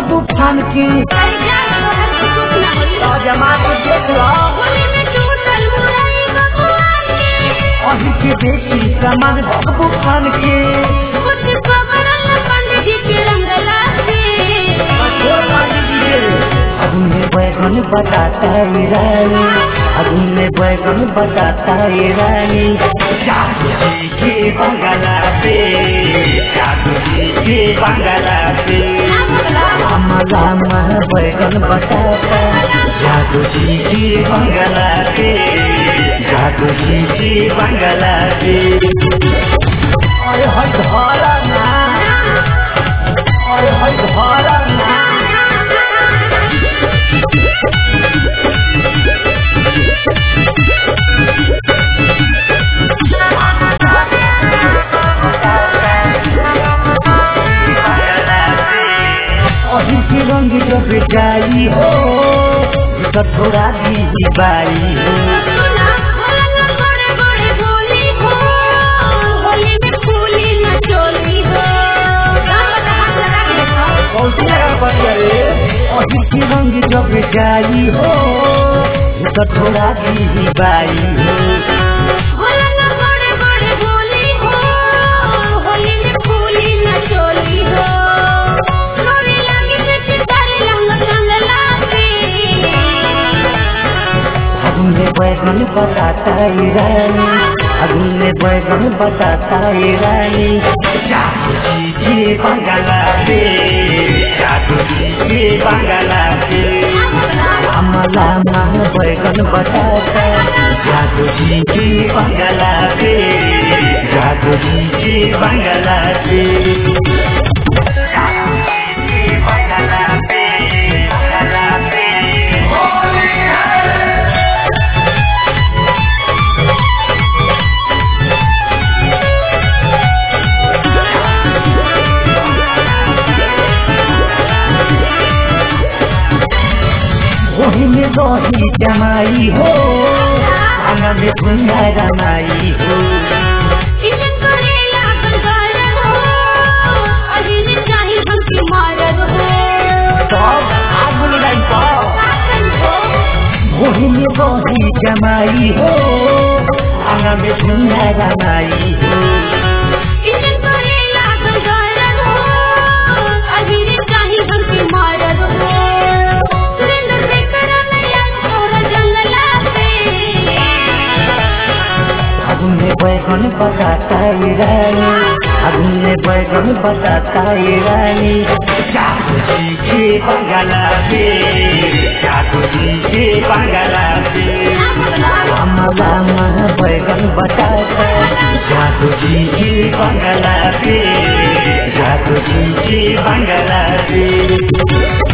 भगबू फान के जमा के देख लो अभी के बेटी सामान भगबू फान के अगुन में बैगन बताता है रानी अगुन में बैगन बताता है रानी जादू जी के बंगला पे जादू जी के बंगला पे हमारा मन बैगन बताता जादू जी के बंगला पे जादू जी के बंगला पे अरे हट धारा ना अरे हट धारा ना अही के रंग जब जाई हो तो थोड़ा दी बाई हो अही के रंग जब जाई हो तो थोड़ा दी बाई हो अगुन में बैगन बताता है रानी अगुन में बैगन बताता है रानी जादू जी के बंगला पे जादू जी के बंगला पे हमारा मन बैगन बताता जादू जी के बंगला पे जादू जी के बंगला पे जादू जी के बंगला पे बंगला पे वही में रही जमाई हो आना में भुंगा रमाई हो सब आग लगाई सब वही में रही जमाई हो आना में भुंगा रमाई हो अगुन में बैगन बताता है रानी अगुन में बैगन बताता है रानी जादू जी के बंगला पे जादू जी के बंगला पे हमारा मन बैगन बताता जादू जी के बंगला पे जादू जी के बंगला पे